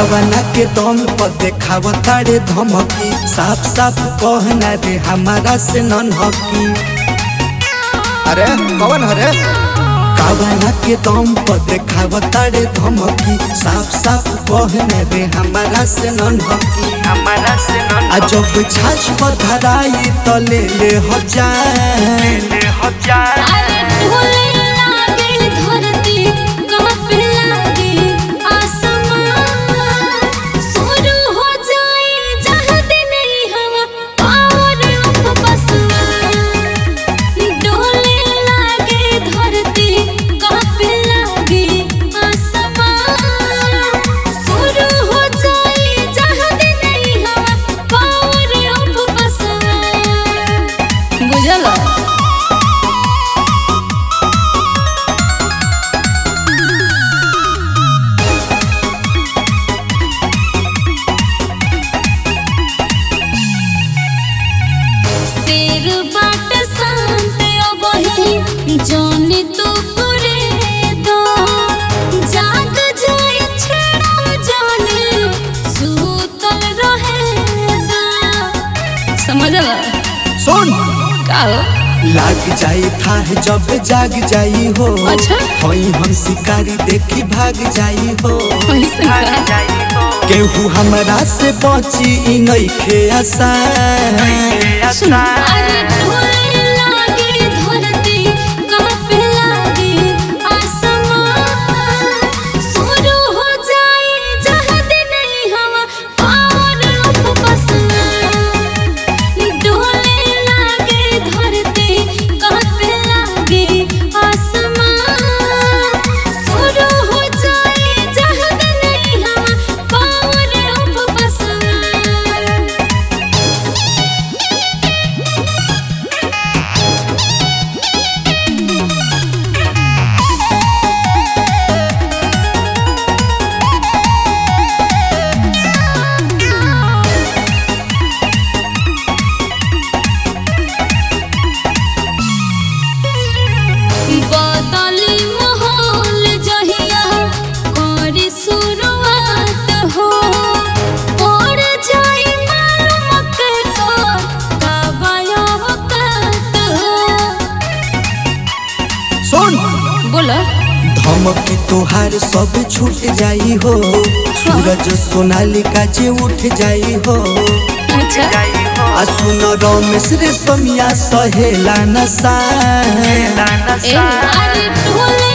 कावना के दम पर देखाव तारे धमकी साफ साफ कहना रे हमारा से नन हकी अरे कौन हरे कावना के दम पर देखाव तारे धमकी साफ साफ कहना रे हमारा से नन हकी हमारा से न आ जब छाछ पर धराई तो ले ले हजार ले हजार अरे ढोले लागे धरती कांपे लागे आसमान शुरू हो जाए जहाँ दिन ही हवा पावर ऑफ बसमान ढोले लागे धरती कांपे लागे आसमान शुरू हो जाए जहाँ दिन ही हवा पावर ऑफ बसमान बुझला शेर बाट शांत अबही जाने तो करे दो जाग जाए छेड़ा जाने सूतल रहे दो समझला सुन का हो लाग जाई था जब जाग जाई हो अच्छा। होई हम शिकारी देखी भाग जाई हो ऐसे भाग का जाई हो केहू हमरा से बची ई नइखे आसान सुन अरे ढोले लागे धरती कांपे लागे आसमान शुरू हो जाए जहाँ दिन ही हवा पावर ऑफ बसमान ढोले लागे धरती कांपे लागे आसमान शुरू हो जाए जहाँ दिन ही हवा पावर ऑफ बसमान बदली माहौल जहिया करे शुरुआत हो और जाई मालूम के तो कबाया वक्त हो सुन बोला धमकी तोहार सब छूट जाई हो सूरज सोनालिका जे उठ जाई हो अच्छा जाई हो आ सुन रमेश रे समिया सहेला नसा लाना ए अरे ढोले